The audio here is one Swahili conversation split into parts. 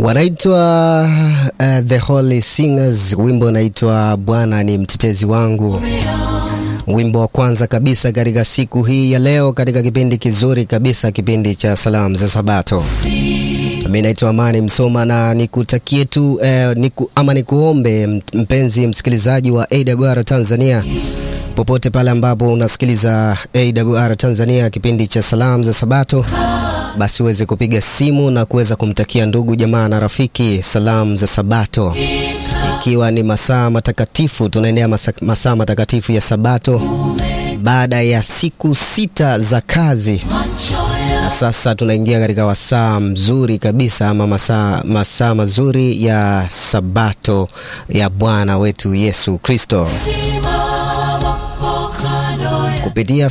wanaitwa uh, The Holy Singers, wimbo unaitwa Bwana ni mtetezi wangu, wimbo wa kwanza kabisa katika siku hii ya leo, katika kipindi kizuri kabisa, kipindi cha salamu za Sabato. Mimi naitwa Amani Msoma na nikutakie tu eh, niku, ama nikuombe mpenzi msikilizaji wa AWR Tanzania popote pale ambapo unasikiliza AWR Tanzania kipindi cha salamu za Sabato, basi uweze kupiga simu na kuweza kumtakia ndugu jamaa na rafiki salamu za Sabato, ikiwa ni masaa matakatifu. Tunaendea masaa matakatifu ya Sabato baada ya siku sita za kazi, na sasa tunaingia katika wasaa mzuri kabisa ama masaa, masaa mazuri ya Sabato ya Bwana wetu Yesu Kristo kupitia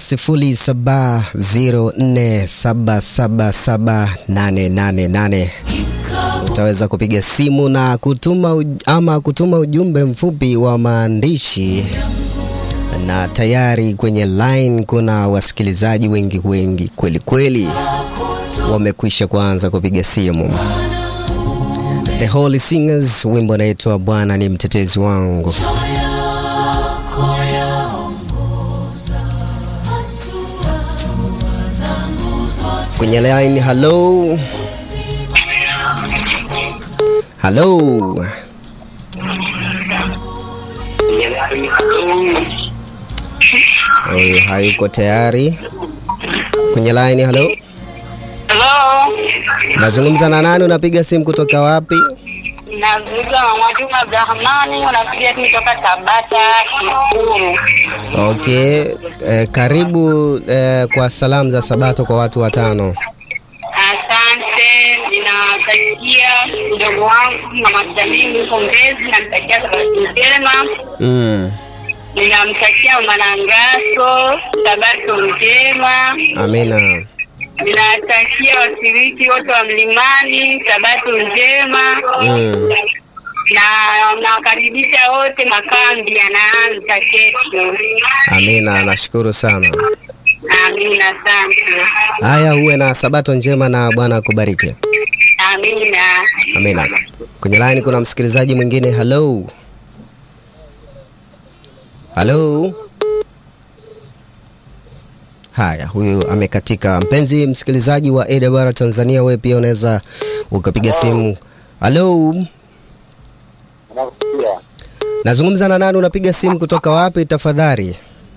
0704777888 utaweza kupiga simu na kutuma ama kutuma ujumbe mfupi wa maandishi, na tayari kwenye line kuna wasikilizaji wengi wengi kweli kweli wamekwisha kuanza kupiga simu. The Holy Singers, wimbo unaitwa Bwana ni mtetezi wangu. Kwenye line, hello hello, huyu hayuko tayari kwenye line. Hello, Hello. nazungumza na nani? Unapiga simu kutoka wapi? Nazungumza na Mwajuma Abdurahmani, unapiga simu kutoka Tabata Kikuru. Okay, eh, karibu eh, kwa salamu za Sabato kwa watu watano. Asante, ninawatakia mdogo wangu mama Jamili pongezi, namtakia sabato njema. Mm, Ninamtakia Manangaso sabato njema. amina. Ninawatakia washiriki wote wa mlimani sabato njema. Mm, na nawakaribisha wote, makambi yanaanza kesho. amina, nashukuru sana. Amina, asante. Haya, uwe na Sabato njema na Bwana akubariki. Amina. Amina. Kwenye line kuna msikilizaji mwingine. Hello, hello. Haya, huyu amekatika. Mpenzi msikilizaji wa AWR Tanzania, wewe pia unaweza ukapiga simu. Hello, nazungumza na nani? Unapiga simu kutoka wapi tafadhali?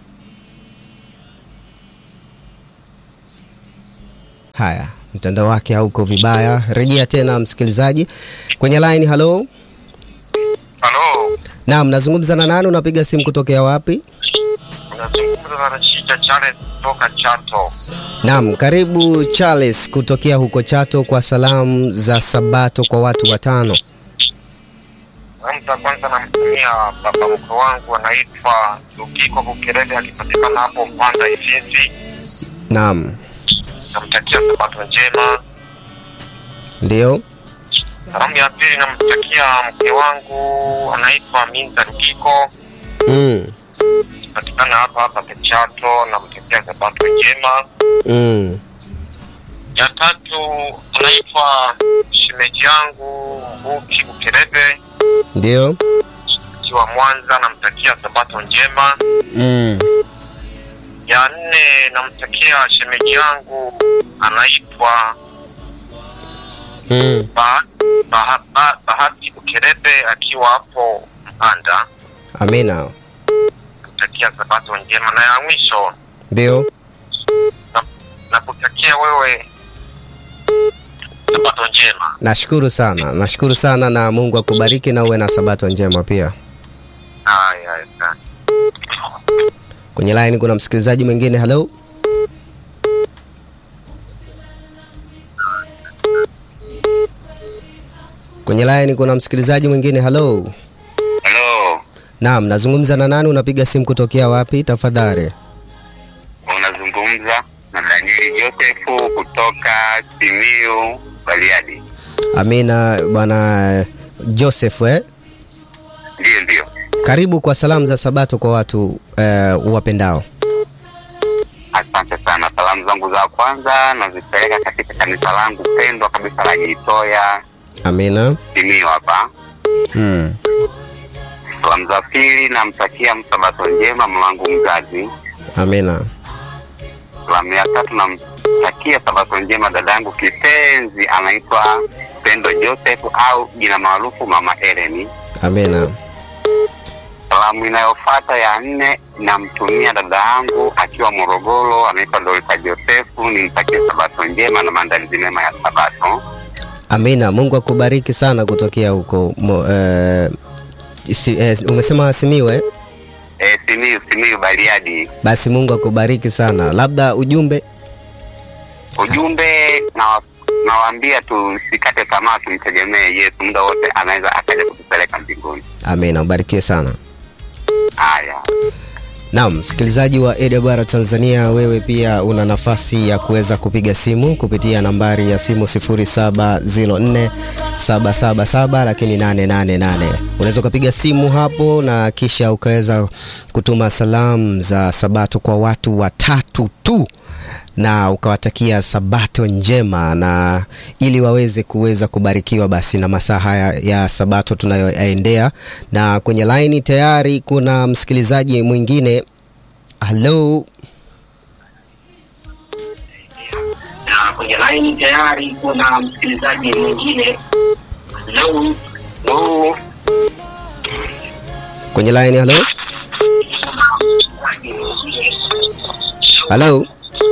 Haya, mtandao wake hauko vibaya. Rejea tena msikilizaji kwenye line. Hello, Halo, naam, nazungumza na nani? Unapiga simu kutokea wapi? unazungumza na Rashida Charles kutoka Chato. Naam, karibu Charles kutokea huko Chato kwa salamu za Sabato kwa watu watano. Mtu wa kwanza namtumia baba mkwe wangu anaitwa Lukiko Bukerele, akipatikana hapo Mpanda Ifisi. Naam, Namtakia sabato njema. ndio. Salamu ya pili namtakia mke wangu anaitwa Minza Lukiko, Mm, patikana hapa hapa Chato. Namtakia sabato njema. mm, Ya tatu anaitwa shemeji yangu Mbuki Bukerebe ndio. akiwa Mwanza, namtakia sabato njema. Mm, ya nne namtakia shemeji yangu anaitwa mm, ba, ba, ba, Bahati Bukerebe akiwa hapo Mpanda, amina. namtakia sabato njema. Na ya mwisho Ndio. na- nakutakia wewe sabato njema. Nashukuru sana, nashukuru sana na Mungu akubariki na uwe na Sabato njema pia. Haya, asante. Kwenye line kuna msikilizaji mwingine. Hello, kwenye line kuna msikilizaji mwingine. Hello, Halo, naam, nazungumza na nani? Unapiga simu kutokea wapi tafadhali? unazungumza na Danieli Josefu kutoka Simiu Bariadi. Amina bwana Joseph eh? Ndiyo, ndiyo. Karibu kwa salamu za Sabato kwa watu eh, uwapendao. Asante sana. Salamu zangu za kwanza nazipeleka katika kanisa langu pendwa kabisa la Jitoya Amina. Simiyu hapa. Mm. Salamu za pili namtakia msabato njema mwanangu mzazi. Amina. Salamu ya tatu namtakia sabato njema dada yangu kipenzi anaitwa Pendo Joseph au jina maarufu Mama Eleni. Amina. Salamu inayofuata ya nne namtumia dada yangu akiwa Morogoro, anaitwa Dorika Josefu, nimtakie sabato njema na maandalizi mema ya sabato. Amina. Mungu akubariki sana kutokea huko mo, eh, si, eh, umesema Simiwe? E, Simiyu Simiyu Bariadi. Basi Mungu akubariki sana. Labda ujumbe Ujumbe na nawaambia tusikate tamaa, tumtegemee Yesu, muda wote anaweza akaja kutupeleka mbinguni. Amina, ubarikiwe sana. Haya, Naam, msikilizaji wa AWR Tanzania, wewe pia una nafasi ya kuweza kupiga simu kupitia nambari ya simu 0704 777 lakini 888. Unaweza ukapiga simu hapo na kisha ukaweza kutuma salamu za Sabato kwa watu watatu tu na ukawatakia Sabato njema na ili waweze kuweza kubarikiwa basi na masaa haya ya Sabato tunayoyaendea. Na kwenye laini tayari kuna msikilizaji mwingine. Halo, na kwenye laini tayari kuna msikilizaji mwingine. Hello. Hello. kwenye laini. Halo, halo,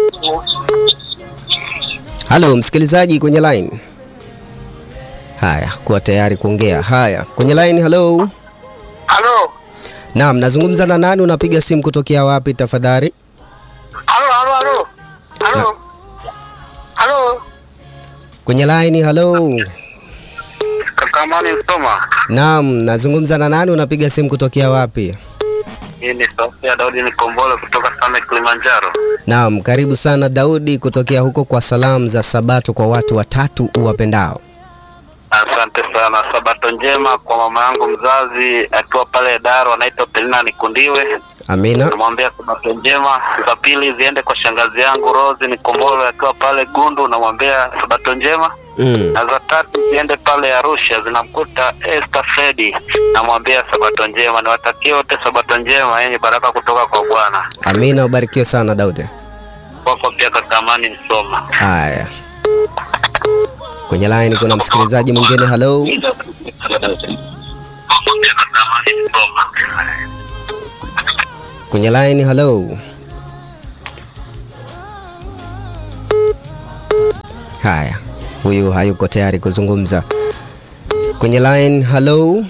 halo, msikilizaji kwenye line. Haya, kuwa tayari kuongea. Haya, kwenye line. Halo, Halo. naam, nazungumza na nani? Unapiga simu kutokea wapi tafadhali? Halo, halo, halo. Halo. Halo. Kwenye line. Halo, Kakamani Msoma. naam, nazungumza na nani? Unapiga simu kutokea wapi? Hii ni sauti ya Daudi Nikombole kutoka Same Kilimanjaro. Naam, karibu sana Daudi kutokea huko kwa salamu za Sabato kwa watu watatu uwapendao. Asante sana. Sabato njema kwa mama yangu mzazi akiwa pale Daro, anaitwa Pelina Nikundiwe. Amina. Namwambia sabato njema. Za pili ziende kwa shangazi yangu Rose Nikombole akiwa pale Gundu, namwambia sabato njema. Mm. Na za tatu ziende pale Arusha, zinamkuta Esther Fredi, namwambia sabato njema. Niwatakie wote sabato njema yenye baraka kutoka kwa Bwana. Amina, ubarikiwe sana Daudi. Kwako pia Kakamani Msoma. Haya, kwenye line kuna msikilizaji mwingine. Halo, kwenye line. Halo, haya, huyu hayuko tayari kuzungumza kwenye line. Halo,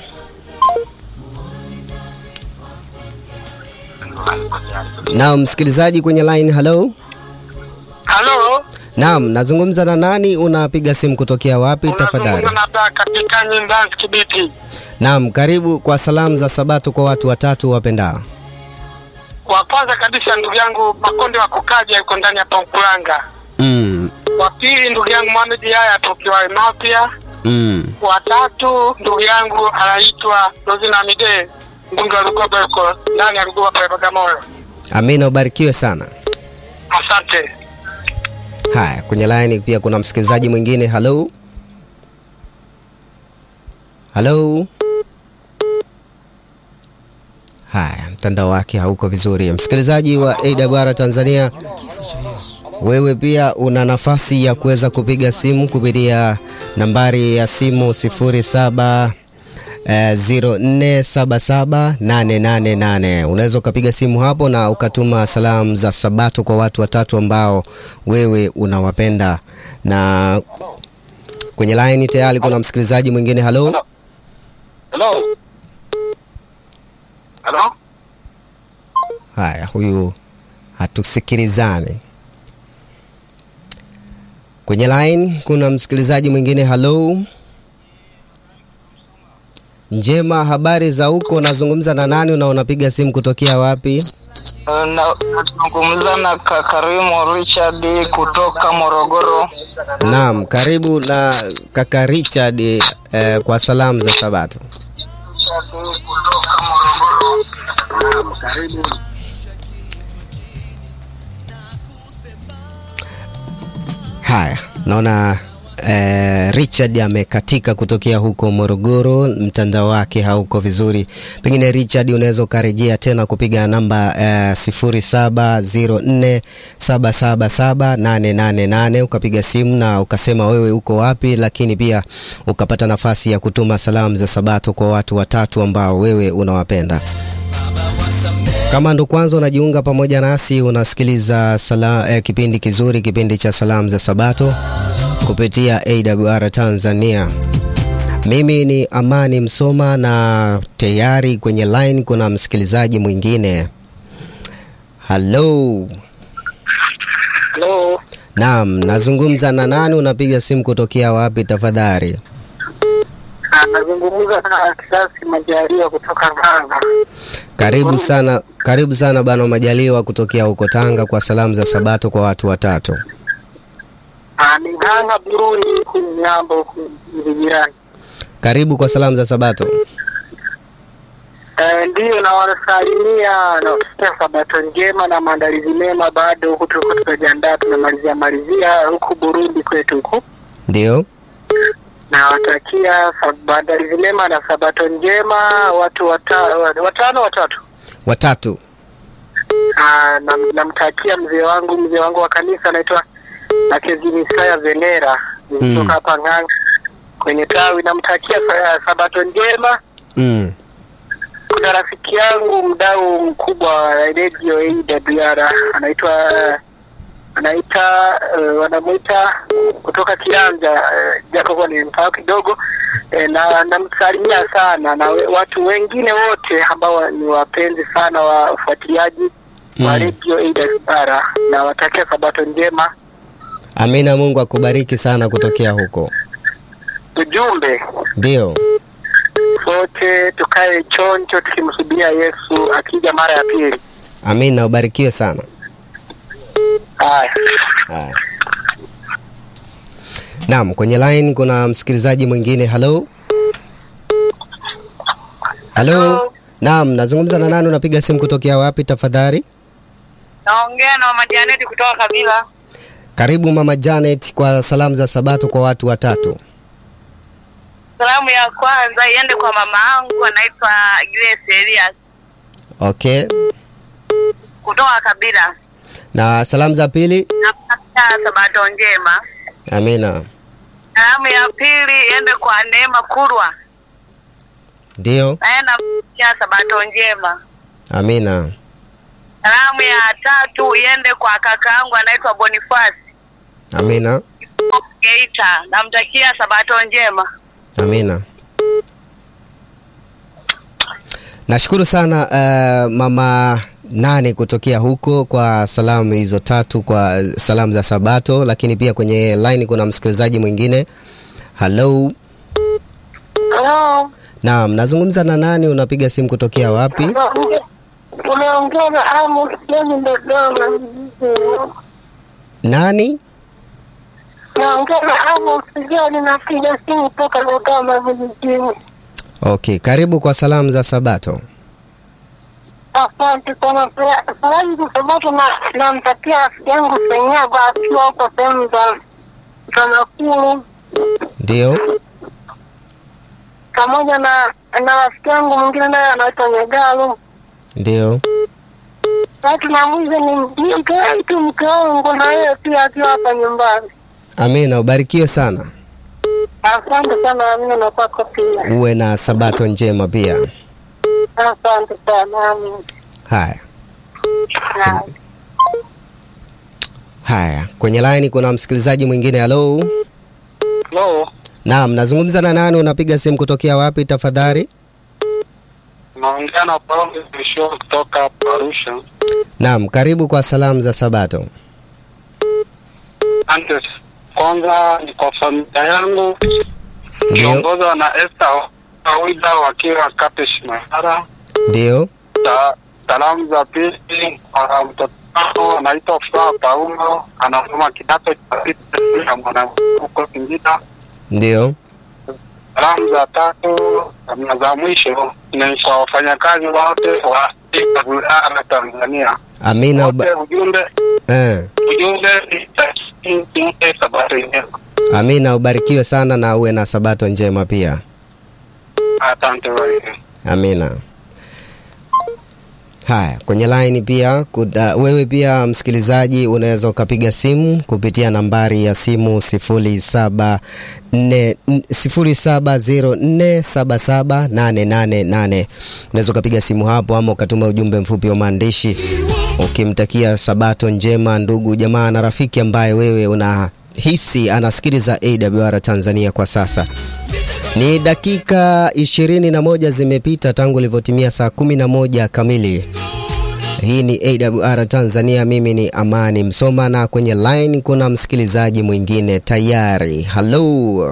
naam, msikilizaji kwenye line. Halo, Halo, naam, nazungumza na nani? Unapiga simu kutokea wapi tafadhali? unazungumza na Daka Pikani Mbanzi Kibiti. Naam, karibu kwa salamu za Sabato kwa watu watatu wapendao. Wa kwanza kabisa ndugu yangu Makonde wa Kukaja yuko ndani ya Pamkulanga. Mm, Wa pili ndugu yangu Mohamed Yaya tokiwa Mapya. mm. Wa tatu ndugu yangu anaitwa Rozina Mide mbunge wa Lugoba yuko ndani ya Lugoba pale Bagamoyo. Amina, ubarikiwe sana. Asante. Haya, kwenye line pia kuna msikilizaji mwingine. Halo, halo. Haya, mtandao wake hauko vizuri. Msikilizaji wa AWR Tanzania, wewe pia una nafasi ya kuweza kupiga simu kupitia nambari ya simu 07 eh, 04778888. Unaweza ukapiga simu hapo na ukatuma salamu za Sabato kwa watu watatu ambao wewe unawapenda. Na kwenye line tayari kuna msikilizaji mwingine. Halo, Hello. Hello. haya, huyu hatusikilizani. Kwenye line kuna msikilizaji mwingine. Halo, njema, habari za huko? Nazungumza na nani na unapiga simu kutokea wapi? Nazungumza na Kakarimu Richard kutoka Morogoro. Naam, karibu na kaka Richard eh, kwa salamu za Sabato. Haya, naona eh, Richard amekatika kutokea huko Morogoro, mtandao wake hauko vizuri. Pengine Richard, unaweza ukarejea tena kupiga namba eh, 0704777888 ukapiga simu na ukasema wewe uko wapi, lakini pia ukapata nafasi ya kutuma salamu za Sabato kwa watu watatu ambao wewe unawapenda. Kama ndo kwanza unajiunga pamoja nasi, unasikiliza sala, eh, kipindi kizuri, kipindi cha salamu za Sabato kupitia AWR Tanzania. Mimi ni Amani Msoma na tayari kwenye line kuna msikilizaji mwingine. Halo, Hello. naam, nazungumza na nani? Unapiga simu kutokea wapi tafadhali? Anazungumza na Kisasi Majaliwa kutoka Tanga. Karibu sana, karibu sana bana Majaliwa kutokea huko Tanga kwa salamu za Sabato kwa watu watatu. Ah, Ni Tanga Burundi, huku Nyambo, huku jirani. Karibu kwa salamu za Sabato. Eh, Ndiyo, na wanasalimia na kutakia sabato njema na maandalizi mema. Bado huku tuko tunajiandaa, tunamalizia malizia huku Burundi kwetu huku, Ndio, na watakia sab- maandalizi mema na sabato njema watu wata, watano watatu. watatu. Ah, nam- namtakia mzee wangu mzee wangu wa kanisa anaitwa Nakezini Isaya Venera Mm. kutoka hapa Ng'anga kwenye tawi. Namtakia sa- sabato njema. Mm. Kuna rafiki yangu mdau mkubwa wa radio AWR anaitwa anaita uh, wanamuita kutoka Kianja uh, japo kuwa ni mtao kidogo eh, na namsalimia sana na we- watu wengine wote ambao ni wapenzi sana wa ufuatiliaji wa Mm. radio AWR na watakia sabato njema. Amina, Mungu akubariki sana kutokea huko. Ujumbe Ndio, sote tukae chonjo tukimsubiria Yesu akija mara ya pili. amina, ubarikiwe sana. Haya. Haya. Naam, kwenye line kuna msikilizaji mwingine. Halo, halo. Hello. Naam, nazungumza na nani? Unapiga simu kutokea wapi tafadhali? Naongea na mama Janeti kutoka Kabila. Karibu mama Janet kwa salamu za Sabato kwa watu watatu. Salamu ya kwanza iende kwa mama yangu anaitwa Grace Elias Okay, kutoka Kabila. na salamu za pili? Nakutakia sabato njema. Amina. Salamu ya pili iende kwa Neema Kurwa, Ndio, naye namtakia sabato njema. amina. Salamu ya tatu iende kwa kaka yangu anaitwa Boniface Amina, Geita, namtakia sabato njema. amina. Nashukuru sana uh, mama nane kutokea huko kwa salamu hizo tatu kwa salamu za Sabato, lakini pia kwenye line kuna msikilizaji mwingine. Hello. Hello. Naam, nazungumza na nani? Unapiga simu kutokea wapi? Unaongea na Amos Jeni Dodoma. Nani? Naongea na Amos Jeni, napiga simu toka Dodoma vijijini. Okay, karibu kwa salamu za Sabato. Asante sana. Salamu za Sabato na namtakia rafiki yangu Senyago akiwa huko sehemu za za Nakuru, Ndio, pamoja na na rafiki yangu mwingine naye anaitwa Nyegalo. ndio. Watu na mwizi ni mjinga wetu mke wangu na yeye pia akiwa hapa nyumbani. Amina, ubarikiwe sana. Asante sana Amina na kwako pia. Uwe na Sabato njema pia. Asante sana Amina. Haya. Haya. Haya, kwenye line kuna msikilizaji mwingine. Hello. Hello. Naam, nazungumza na nani? Unapiga simu kutokea wapi tafadhali? Naongea na Paulo Mwisho kutoka hapa Arusha. Naam, karibu kwa salamu za Sabato. Asante. Kwanza ni kwa familia yangu Ndio, kiongozwa na Esther Awida wakiwa Kapesh Mahara. ndio, Sa- Salamu za pili kwa mtoto wangu anaitwa Furaha Paulo, anasoma kidato cha pili ya mwanamke huko Singida. ndio. Salamu za tatu na za mwisho ni kwa wafanyakazi wote wa AWR Tanzania. Amina. Uba, Wote ujumbe eh, ujumbe tumpe sabato njema. amina, ubarikiwe sana na uwe na sabato njema pia. Asante wewe. Amina. Haya, kwenye line pia kuda, wewe pia msikilizaji unaweza ukapiga simu kupitia nambari ya simu 07 0704778888. Unaweza ukapiga simu hapo ama ukatuma ujumbe mfupi wa maandishi ukimtakia sabato njema ndugu jamaa na rafiki ambaye wewe unahisi anasikiliza AWR Tanzania kwa sasa. Ni dakika ishirini na moja zimepita tangu ilivyotimia saa kumi na moja kamili. Hii ni AWR Tanzania, mimi ni Amani Msoma na kwenye line kuna msikilizaji mwingine tayari. Hello.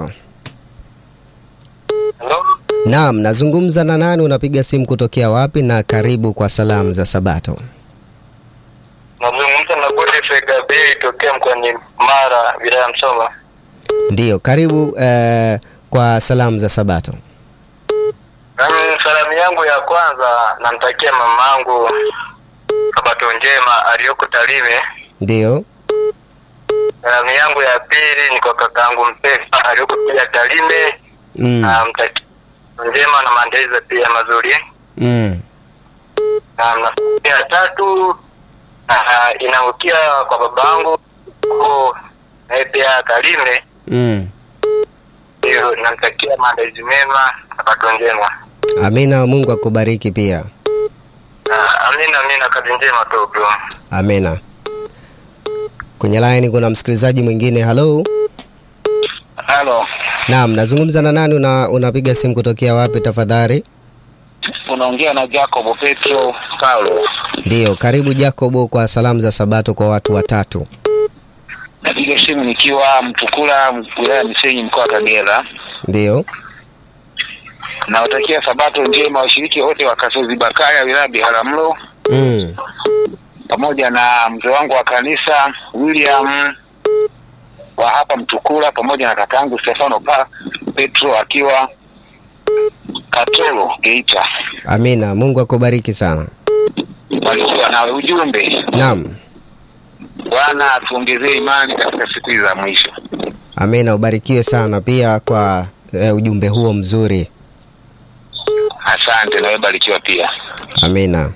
Hello. Naam, nazungumza na nani? Unapiga simu kutokea wapi? Na karibu kwa salamu za Sabato. Nazungumza na Godfrey Gabriel tokea mkoani Mara, wilaya ya Msoma. Ndiyo, karibu eh, kwa salamu za Sabato. Nami salamu yangu ya kwanza namtakia mamangu sabato njema aliyoko Tarime. Ndiyo, Salamu yangu ya pili ni kwa kakaangu Mpesa aliyoko pia Tarime. mm, Namtakia njema na maandalizi pia mazuri. mm, Na nafasi ya tatu ah, inaangukia kwa babangu huko naye pia Tarime. mm. Ndio namtakia maandalizi mema, sabato njema. Amina, Mungu akubariki pia. Ah, Amina, amina, kazi njema tu bro. Amina. Kwenye line kuna msikilizaji mwingine. Hello. Halo, Naam, nazungumza na nani? Una, unapiga simu kutokea wapi tafadhali? unaongea na Jacob Petro Paulo. Ndiyo, karibu Jacobo kwa salamu za Sabato kwa watu watatu. Napiga simu nikiwa Mtukula, wilaya ya Misenyi, mkoa wa Kagera. Ndiyo, Nawatakia sabato njema washiriki wote wa Kasozi Bakaya, wilaya ya Biharamulo, mm. pamoja na mzee wangu wa kanisa William wa hapa Mtukula, pamoja na kakaangu Stefano pa Petro akiwa Katoro, Geita. Amina, Mungu akubariki sana. Walikuwa nawe ujumbe, Naam, Bwana atuongezee imani katika siku hizi za mwisho. amina, ubarikiwe sana pia kwa eh, ujumbe huo mzuri. Asante, nawe barikiwa pia. Amina.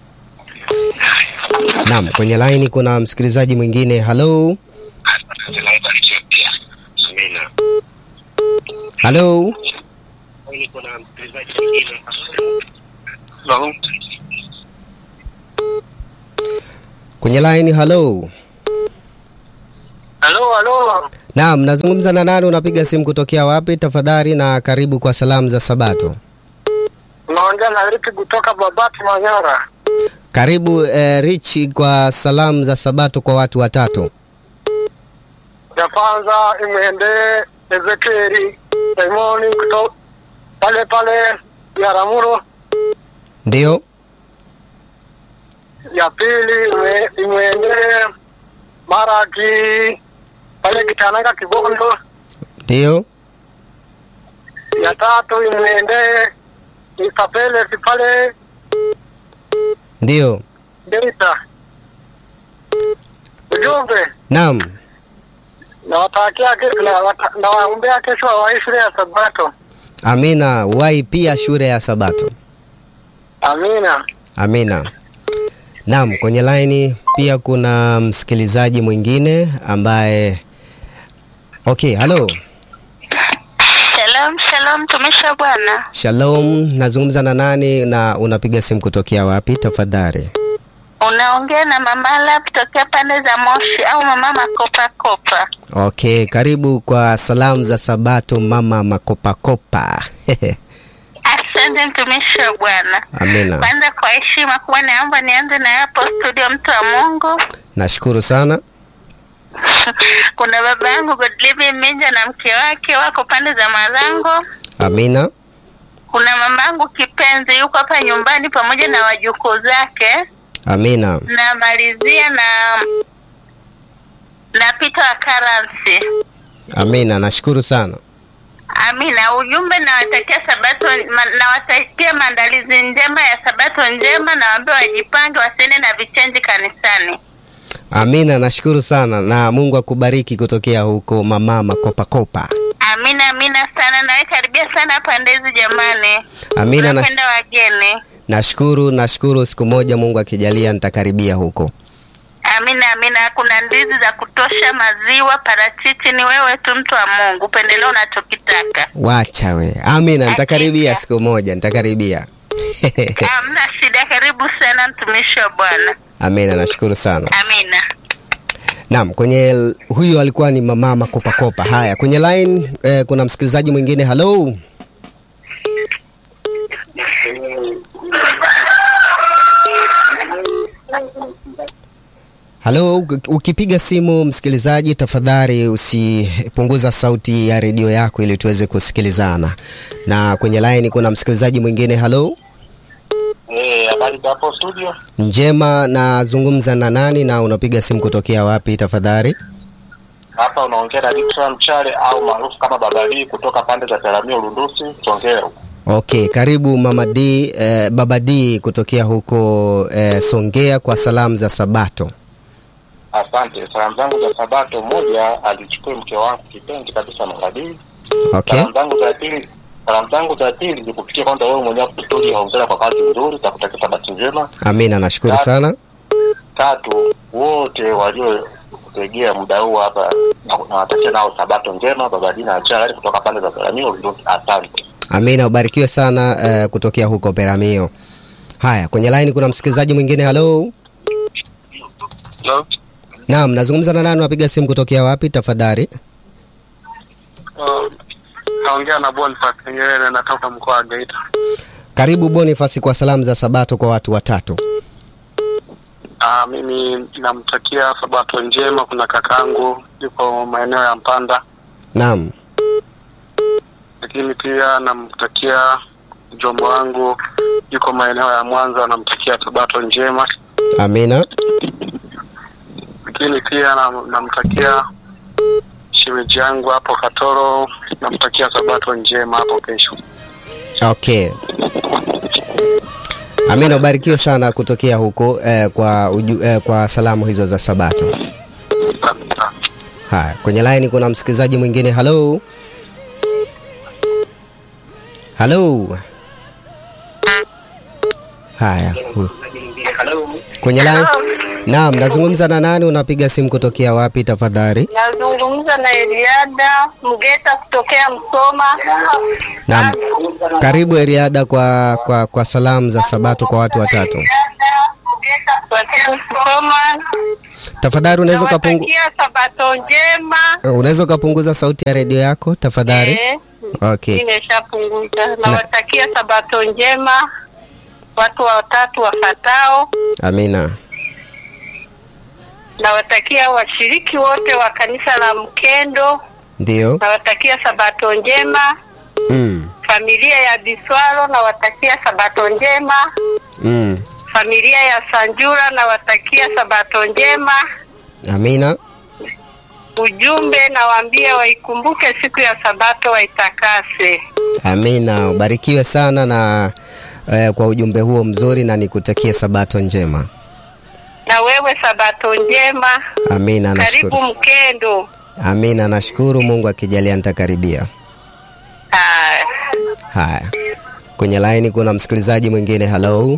Naam, kwenye line kuna msikilizaji mwingine. Hello. Asante, nawe barikiwa pia. Amina. Hello. Hello. Kwenye line hello. Halo, halo. Naam, nazungumza na nani? Unapiga simu kutokea wapi tafadhali? Na karibu kwa salamu za Sabato. Naongea na Ricky kutoka Babati Manyara. Karibu eh, Rich kwa salamu za Sabato kwa watu watatu. Ya kwanza imwendee Ezekieli Simoni kutoka pale pale Biharamulo. Ndio, Ya pili ime- imwendee Maraki pale Kitananga Kibondo. ndio, Ya tatu imwendee Isapele pale ndio. Geita. Ujumbe Naam, nawatakia ke- na- wata- nawaombea kesho wawahi shule ya Sabato. amina. Wai pia shule ya Sabato. Amina. Amina. Naam, kwenye laini pia kuna msikilizaji mwingine ambaye Okay, halo. Shalom, shalom, mtumishi wa Bwana. Shalom, nazungumza na nani na unapiga simu kutokea wapi tafadhali? Unaongea na mama Lab tokea pande za Moshi au mama Makopa Kopa. Okay, karibu kwa salamu za Sabato mama makopakopa. Asante mtumishi wa Bwana. Amina. Kwanza kwa heshima kubwa, naomba nianze na hapo studio, mtu wa Mungu. Nashukuru sana. Kuna baba yangu Godlive Minja na mke wake wako pande za Marango. Amina. Kuna mama yangu kipenzi yuko hapa nyumbani pamoja na wajukuu zake. Amina. Namalizia na na Peter wa Karansi. Amina. Nashukuru sana. Amina. Ujumbe nawatakia sabato ma, nawatakia maandalizi njema ya sabato njema, nawaambia wajipange wasiende na vichenji kanisani. Amina, nashukuru sana na Mungu akubariki kutokea huko mama makopa kopa. Amina, amina sana. Nawe karibia sana pande hizi jamani. Amina na, Tunapenda wageni. nashukuru nashukuru, siku moja Mungu akijalia nitakaribia huko. Amina, amina. Kuna ndizi za kutosha, maziwa, parachichi. Ni wewe tu, mtu wa Mungu, upendelea unachokitaka. Wacha we. Amina, nitakaribia Hakika. siku moja, nitakaribia. Hamna shida. Karibu sana, mtumishi wa Bwana. Amina, nashukuru sana. Amina. Naam, kwenye l- huyu alikuwa ni mama makopa kopa. Haya, kwenye line eh, kuna msikilizaji mwingine. Hello. Halo, uk- ukipiga simu msikilizaji, tafadhali usipunguza sauti ya redio yako ili tuweze kusikilizana. Na kwenye line kuna msikilizaji mwingine. Halo, Eh, habari za hapo studio? njema, nazungumza na nani na unapiga simu kutokea wapi tafadhali? Hapa unaongea na Dickson Mchale au maarufu kama Baba Lee kutoka pande za Taramio Lundusi, Songea. Okay, karibu Mama D, eh, Baba D kutokea huko eh, Songea kwa salamu za Sabato. Asante. Salamu zangu za Sabato, moja alichukua mke wangu kipenzi kabisa Magadii. Okay. Salamu zangu za pili salamu zangu za pili ni kupitia kwanza wewe mwenyewe kustudio hauzela kwa kazi nzuri, takutakia Sabato njema. Amina, nashukuru sana. Tatu, wote waliotegea muda huu hapa na- nawatakia nao Sabato njema. Baba Lee na Mchale kutoka pande za Taramio Lundusi. Asante. Amina, ubarikiwe sana eh, kutokea huko Peramio. Haya, kwenye line kuna msikilizaji mwingine. Hello. Hello. Naam, nazungumza na nani? Unapiga simu kutokea wapi tafadhali? Uh, naongea na Boniface Nyerere natoka mkoa wa Geita. Karibu Boniface kwa salamu za Sabato kwa watu watatu. Uh, mimi namtakia sabato njema. Kuna kakangu yuko maeneo ya Mpanda, Naam. lakini pia namtakia mjomba wangu yuko maeneo ya Mwanza, namtakia sabato njema. Amina. Lakini pia nam- namtakia shemeji yangu hapo Katoro, namtakia sabato njema hapo kesho. Okay. Amina, ubarikiwe sana kutokea huko eh, kwa uju, eh, kwa salamu hizo za Sabato. Haya, kwenye line kuna msikilizaji mwingine. Hello. Hello. Haya. hu- Kwenye line. Naam, nazungumza na nani? Unapiga simu kutokea wapi tafadhali? Nazungumza na Eliada Mgeta kutokea Msoma. Naam. Karibu Eriada kwa, kwa, kwa salamu za Sabato kwa watu watatu. Kutokea Msoma. Tafadhali unaweza ukapungu, Nawatakia sabato njema. unaweza ukapunguza sauti ya redio yako tafadhali? Eh, Okay. Nimeshapunguza. Nawatakia sabato njema watu watatu wafatao. Amina. Nawatakia washiriki wote wa kanisa la Mkendo. Ndio. Nawatakia sabato njema Mm. familia ya Biswalo. Nawatakia sabato njema Mm. familia ya Sanjura. Nawatakia sabato njema. Amina. Ujumbe nawaambia waikumbuke siku ya sabato waitakase. Amina. Ubarikiwe sana na eh, kwa ujumbe huo mzuri na nikutakie Sabato njema. Na wewe sabato njema. Amina, nashukuru. Karibu sa- Mkendo. Amina, nashukuru. Mungu akijalia nitakaribia. Haya. Haya. Kwenye line kuna msikilizaji mwingine. Hello.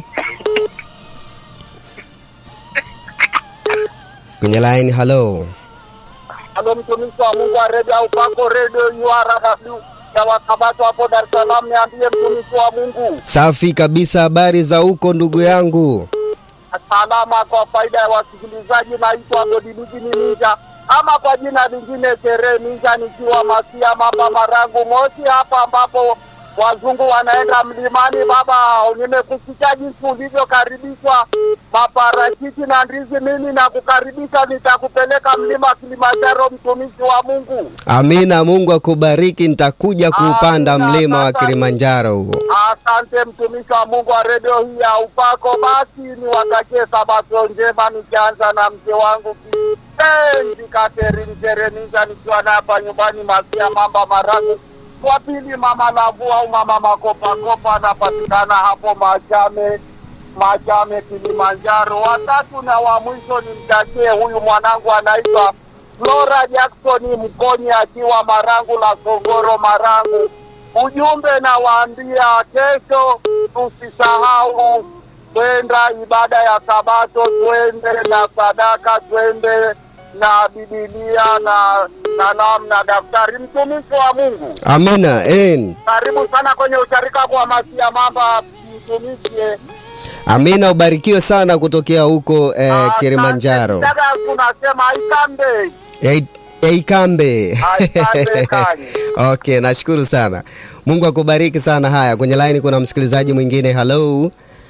Kwenye line, hello. Halo mtumishi wa Mungu wa redio au pako redio URW ya wakabato hapo Dar es Salaam, niambie mtumishi wa Mungu. Safi kabisa, habari za huko ndugu yangu? Salama kwa faida ya wasikilizaji, naitwa Godiliji ni Ninja ama kwa jina lingine Sherehe Ninja, nikiwa Masia Mamba Marangu Moshi, hapa ambapo wazungu wanaenda mlimani. Baba, nimekusikia jinsi ulivyokaribishwa maparachichi na ndizi. Mimi nakukaribisha, nitakupeleka mlima Kilimanjaro, mtumishi wa Mungu. Amina, Mungu akubariki. Nitakuja kuupanda Amina, mlima wa asante. Kilimanjaro huo. Asante mtumishi wa Mungu wa redio hii ya upako. Basi niwatakie sabato njema, nikianza na mke wangu kipenzi Catherine Jeremiza, nikiwa na hapa nyumbani Masia Mamba Marangu wa pili mama Lavu au mama Makopakopa anapatikana hapo Machame Machame Kilimanjaro. Watatu na wa mwisho ni mtakie huyu mwanangu anaitwa Flora Jackson Mkonyi akiwa Marangu la Songoro Marangu. Ujumbe nawaambia, kesho tusisahau kwenda ibada ya Sabato, twende na sadaka, twende na Bibilia na kalamu na daftari. Mtumishi wa Mungu, Amina. En. karibu sana kwenye usharika kwa Masia Mamba, mtumishi eh. Amina, ubarikiwe sana kutokea huko eh, Asante. Kilimanjaro. Dada, tunasema ikambe Ei- Eikambe. Aikambe kani. Okay, nashukuru sana. Mungu akubariki sana. Haya, kwenye line kuna msikilizaji mwingine. Hello.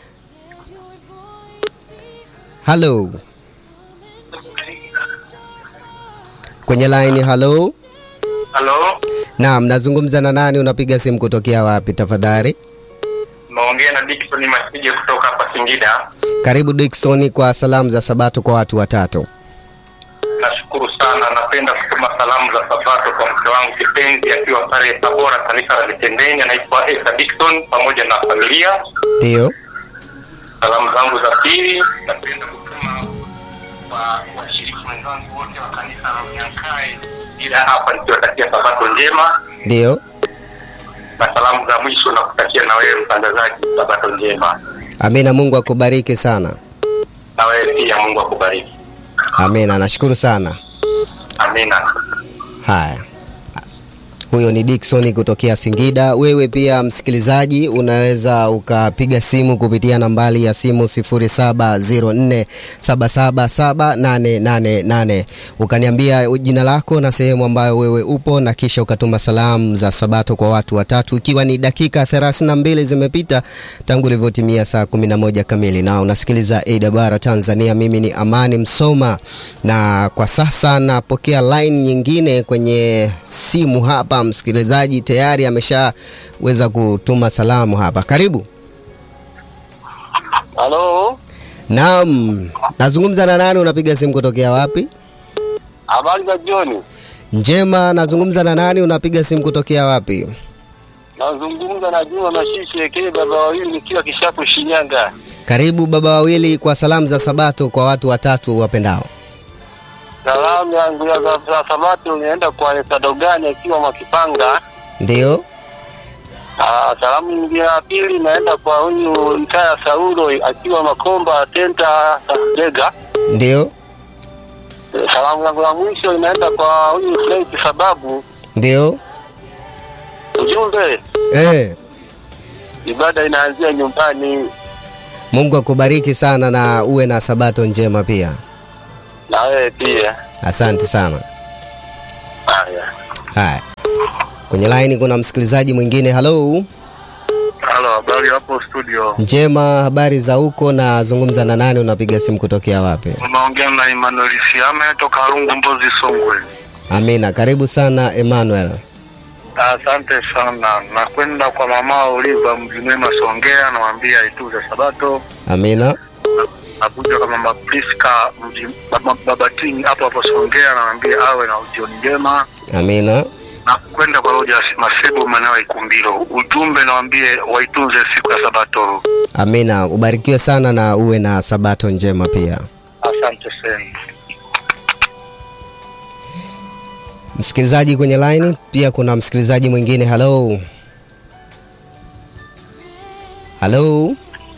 Hello. Kwenye line, hello. Halo, Naam, nazungumza na nani? Unapiga simu kutokea wapi tafadhali? naongea na Dickson Masije kutoka hapa Singida. Karibu Dickson kwa salamu za Sabato kwa watu watatu. Nashukuru sana. Napenda kutuma salamu za Sabato kwa mke wangu kipenzi akiwa pale Tabora, kanisa la Mitendeni, anaitwa Esa Dickson pamoja na familia. Ndio. Salamu zangu za pili napenda kutuma kwa washiriki wenzangu wote wa kanisa la Unyankae, ila hapa nikiwatakia Sabato njema, Ndio. na salamu za mwisho na kutakia na wewe mtangazaji Sabato njema, Amina, Mungu akubariki sana. na wewe pia Mungu akubariki. Amina, nashukuru sana. Amina. Haya, huyo ni Dickson kutokea Singida. Wewe pia msikilizaji, unaweza ukapiga simu kupitia nambari ya simu 0704777888 ukaniambia jina lako na sehemu ambayo wewe upo, na kisha ukatuma salamu za Sabato kwa watu watatu, ikiwa ni dakika 32 zimepita tangu ilivyotimia saa 11 kamili, na unasikiliza AWR Tanzania. Mimi ni Amani Msoma, na kwa sasa napokea line nyingine kwenye simu hapa. Msikilizaji tayari ameshaweza kutuma salamu hapa. Karibu. Halo, Naam, nazungumza na nani? Unapiga simu kutokea wapi? habari za jioni. Njema. Nazungumza na nani? Unapiga simu kutokea wapi? Nazungumza na Juma Mashishi Ekele, baba wawili, nikiwa Kishapu, Shinyanga. Karibu baba wawili kwa salamu za Sabato kwa watu watatu wapendao. Salamu yangu ya za za Sabato inaenda kwa Sadogani akiwa Mwakipanga. Ndio, Ah, salamu nyingine ya pili inaenda kwa huyu Mkaya Saulo akiwa Makomba Tenta Dega. ndio, Eh, Salamu yangu ya mwisho inaenda kwa huyu Frank sababu ndio. ujumbe Eh, ibada inaanzia nyumbani Mungu akubariki sana na uwe na Sabato njema pia. na wewe pia. Asante sana. Haya. Haya, kwenye line kuna msikilizaji mwingine. Halo, Halo, habari hapo studio. njema. Habari za huko? Nazungumza na nani? Unapiga simu kutokea wapi? Unaongea na Emmanuel Siame toka Rungu Mbozi Songwe. Amina, karibu sana Emmanuel. Asante sana. Nakwenda kwa mama Oliva Mjimwema Songea, namwambia ituze Sabato. Amina, Nakuja kwa mama Priska Mji- Baba- Babatini hapo hapo Songea, namwambia awe na jioni njema. amina, Na kwenda kwa Roja Masebo maeneo ya Ikumbiro, ujumbe nawambie waitunze siku ya Sabato. amina. Ubarikiwe sana na uwe na Sabato njema pia. Asante sana. Msikilizaji kwenye line pia kuna msikilizaji mwingine. Halo, halo,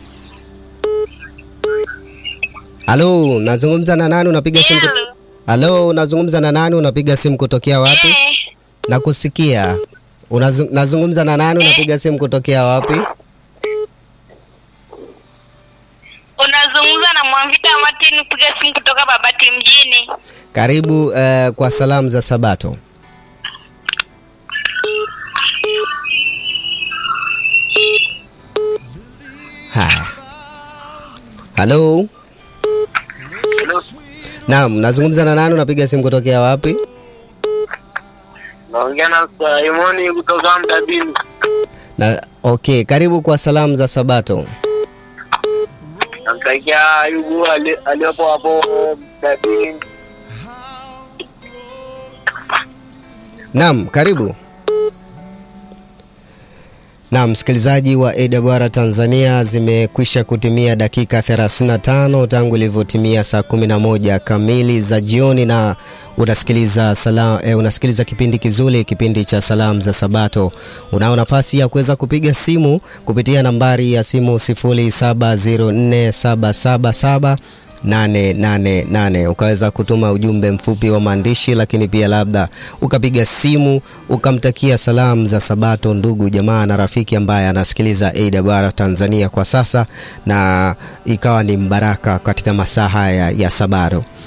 halo, nazungumza na nani? Unapiga simu kut... Halo, nazungumza na nani? Unapiga simu kutokea wapi? Eh, Nakusikia. Unazu... nazungumza na nani? Unapiga simu kutokea wapi? unazungumza na Mwamvita Martin kupiga simu kutoka Babati mjini. Karibu eh, kwa salamu za Sabato. Haya, halo. Naam, nazungumza na nani? Unapiga simu kutokea wapi? Naongea na Simoni kutoka Mtabini. Na okay, karibu kwa salamu za Sabato. Namtakia Ayubu ali- aliyopo hapo Mtabini. Naam, karibu. Na msikilizaji wa AWR Tanzania, zimekwisha kutimia dakika 35 tangu ilivyotimia saa 11 kamili za jioni, na unasikiliza sala, eh, unasikiliza kipindi kizuri, kipindi cha salamu za Sabato. Unao nafasi ya kuweza kupiga simu kupitia nambari ya simu 07047777 888 ukaweza kutuma ujumbe mfupi wa maandishi, lakini pia labda ukapiga simu ukamtakia salamu za Sabato ndugu jamaa na rafiki ambaye anasikiliza AWR Tanzania kwa sasa, na ikawa ni mbaraka katika masaa haya ya Sabato.